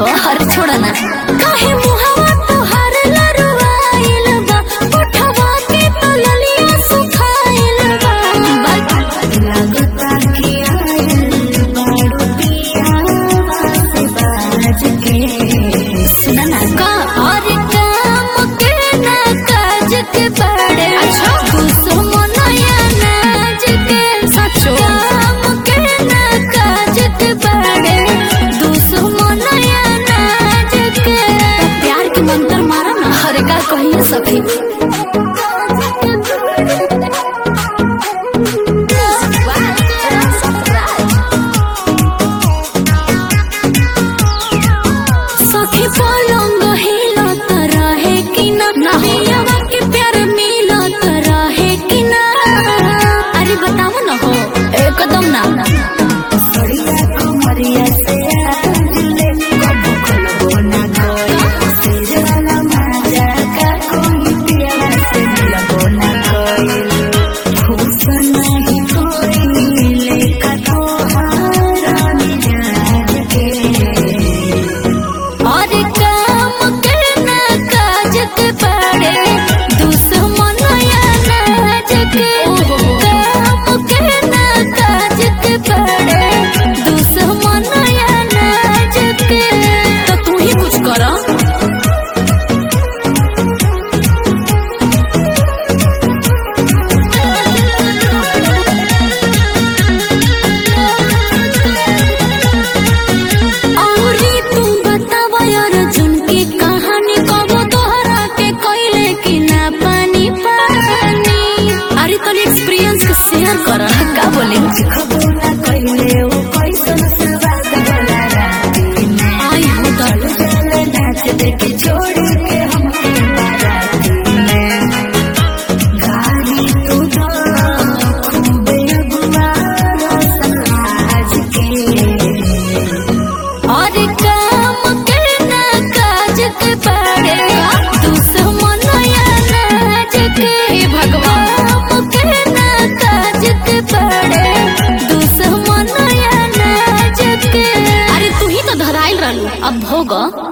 हर छोड़ा ना काहे मुहावा तोहार लरुआइल बा उठवा के तो ललिया सुखाइल बा लगता कि आयल बारू पियावा से बाज के सुना ना का और काम के ना काज के बड़े अच्छा दुश्मनया नाज के सचो काम के ना काज के बड़े दुश्मनया नाज के प्यार के मंत्र मारा ना हरे का कहिए सखी सखी पलंग हिलत रहे कि ना पियवा के प्यार मिलत रहे कि ना अरे बताओ ना हो एकदम ना सड़िया कमरिया से आजुले कबो खलबो ना कोई तेज वाला मजा का कोई पिया से मिलबो ना कोई खुश नहीं कोई मिले का तोहारा मिजाज के और काम के ना काज के बड़े दुश्मन या नाज के काम के ना काज के बड़े दुश्मन या नाज के तो तू ही कुछ करो औरी तू बतावा यार जुन की कहानी कबो तोहरा के कोइले कि ना पानी पानी अरे तो एक्सपीरियंस के शेयर कर का बोले खबो ना कइले ओ कैसन सवाद वाला राती में आई हो दल चले नाच देख छोड़ के हम बाराती में गाड़ी तू तो खूबे अगुआ समाज के और काम के ना काज के बड़े दुश्मन या नाज के भगवान के ना काज के बड़े दुश्मन या नाज के अरे तू ही तो धराइल रहलू अब भोग